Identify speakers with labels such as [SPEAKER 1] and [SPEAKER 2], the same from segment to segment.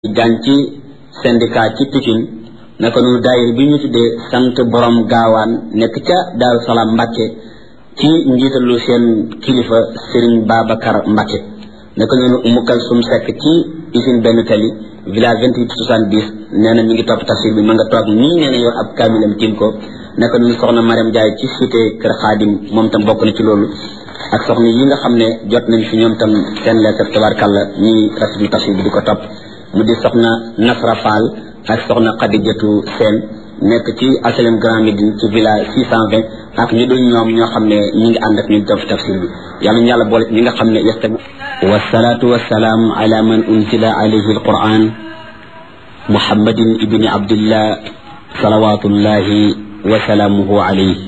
[SPEAKER 1] jàng ci syndicat ci Pikine naka noonu daayir bi ñu tuddee sant borom gaawaan nekk ca Daaru Salaam Mbàkke ci njiitalu seen kilifa Serigne Babacar Mbàkke naka noonu Umu Kalsum Sekk ci usine benn tali village vingt-huit soixante-dix nee na mi ngi topp tafsir bi ma nga toog nii nee na yor ab kaamilam tiim ko naka noonu soxna Mariam Jaay ci cité Kër Xaadim moom tam bokk na ci loolu ak soxna yi nga xam ne jot nañ fi ñoom tam seen lettre tabarkàlla ñi rafetlu tafsir bi di ko topp mu di soxna Nasra Fall ak soxna Xadijatu Seen nekk ci HLM Grand Médine ci village 620 ak ñu dul ñoom ñoo xam ne ñi ngi ànd ak ñun def tafsir bi yàlla ñu yàlla boole ñi nga xam ne yastami wasalaatu wasalaam ala man unzila alayhi alquran muhammadin ibni abdillah salawatullahi wa salaamuhu alayhi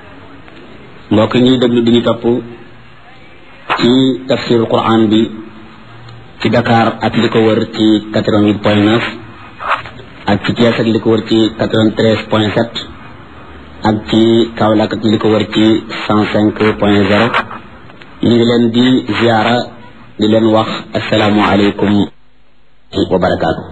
[SPEAKER 1] mbokk ñuy déglu di ñu topp ci tafsirul quran bi ci Dakar ak li ko wër ci 88 point 9 ak ci Thiès ak li ko wër ci 93 point 7 ak ci Kaolack ak li ko wër ci 105 point 0 ñu ngi leen di ziara di leen wax asalaamualeykum wa barakaatu.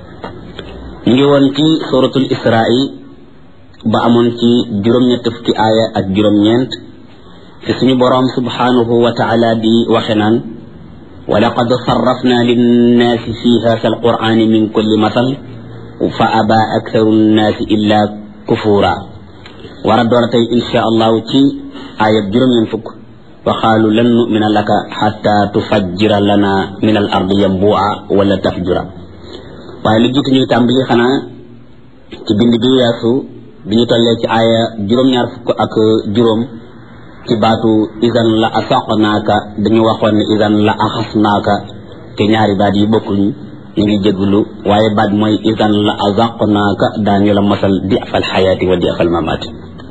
[SPEAKER 1] ñu ngi woon ci suratul Israa ba amoon ci juróom-ñett fukki aaya ak juróom-ñeent fi suñu boroom subhanahu wa taala di waxe naan ولقد صرفنا للناس في هذا القرآن من كل مثل فأبى أكثر الناس إلا كفورا وردورتي إن شاء الله تي آية جرم ينفك وقالوا لن نؤمن لك حتى تفجر لنا من الأرض ينبوعا ولا تفجرا waaye lu jiitu ñuy tàmbali xanaa ci bind bi weesu bi ñu tollee ci aaya juróom-ñaar fukk ak juróom ci baatu isan la asaqnaaka dañu waxoon ne isan la axasnaaka te ñaari baat yi bokkuñu ñu ngi jéglu waaye baat mooy isan la azaqnaaka daañu la mosal di afal xayaati wa di afal mamaati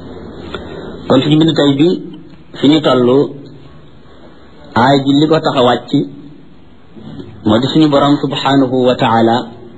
[SPEAKER 1] kon suñu bind tey bi fi ñu toll aay ji li ko tax a wàcc moo di suñu borom subhanahu wa taala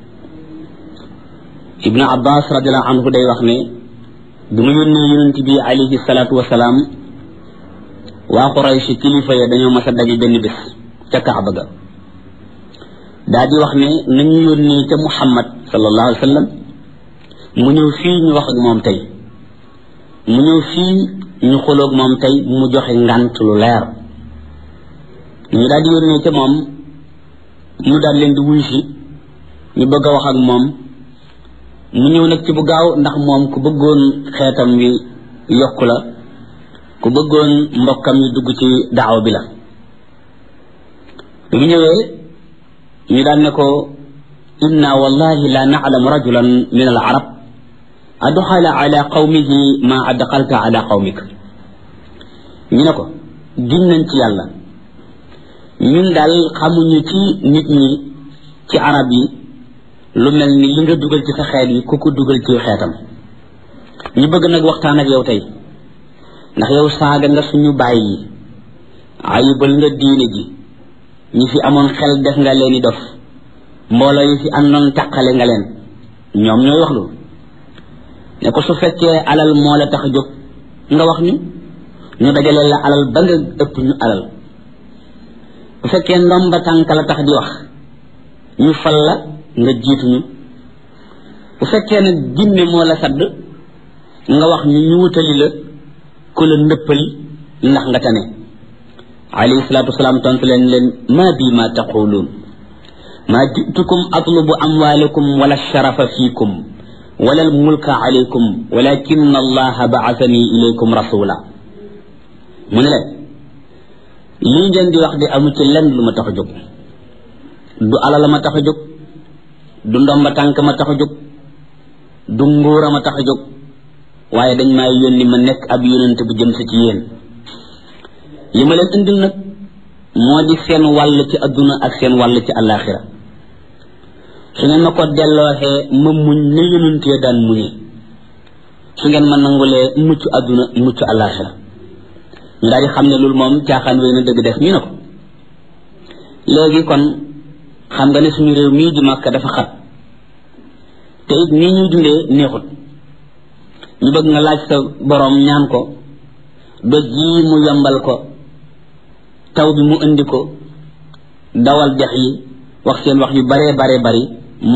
[SPEAKER 1] ibnu abbas radiallahu anhu day wax ne bi mu yónnee yonent bi alayhi salaatu wasalaam waa Quraysh kilifa ya dañoo mas a daje benn bés ca Kaaba ga daa di wax ne nañu yónnee ca Muhammad sallallahu alayhi wa sallam mu ñëw fii ñu wax ak moom tey mu ñëw fii ñu xuloog moom tey mu joxe ngant lu leer ñu daal di yónnee ca moom mu daal leen di wuy si ñu bëgg a wax ak moom mu ñëw nag ci bu gaaw ndax moom ku bëggoon xeetam wi yokku la ku bëggoon mbokkam yi dugg ci daaw bi la bi mu ñëwee ñu daan ne ko inna wallahi la na'lamu rajulan min al arab adxala ala qawmihi ma adxalta ala qawmik ñu ne ko giñ nañ ci yàlla ñun daal xamuñu ci nit ñi ci arab yi lu mel ni li nga dugal ci sa xeet yi ku ko dugal ci xeetam ñu bëgg nag waxtaan ak yow tey ndax yow saaga nga suñu bàyyi yi ayibal nga diine ji ñi fi amoon xel def nga leen i dof mbooloo yi fi àndoon taqale nga leen ñoom ñooy wax loolu ne ko su fekkee alal moo la tax a jóg nga wax ñu ñu dajale la alal ba nga ëpp ñu alal bu fekkee ndomba tànk la tax di wax ñu fal la nga jiituñu bu fekkee nag jinne moo la sadd nga wax ñu ñu wutali la ku la ndëppali ndax nga tane alayhi salaatu wasalaam tontu leen leen maa bii ma taquluun maa jitukum atlubu amwaalakum wala sharafa fiikum wala almulka alaykum walakin allaha baasani ilaykum rasula mu ne leen lii ngeen di wax di amu ci lenn lu ma tax a jóg du alal ma tax a jóg du ndomba tànk ma tax a jóg du nguura ma tax a jóg waaye dañ maa yónni ma nekk ab yónente bu jëm si ci yéen li ma leen indil nag moo di seen wàll ci adduna ak seen wàll ci àllaaxira su ngeen ma ko dellooxee ma muñ ne yónentee daan muñee su ngeen ma nangulee mucc adduna mucc àllaaxira ñu daal di xam ne loolu moom caaxaan wéy na dëgg def ñu ne ko léegi kon xam nga ne suñu réew mii di Makka dafa xat te it nii ñuy dundee neexut ñu bëgg nga laaj sa boroom ñaan ko doj yi mu yombal ko taw bi mu indi ko dawal dex yi wax seen wax yu baree baree bari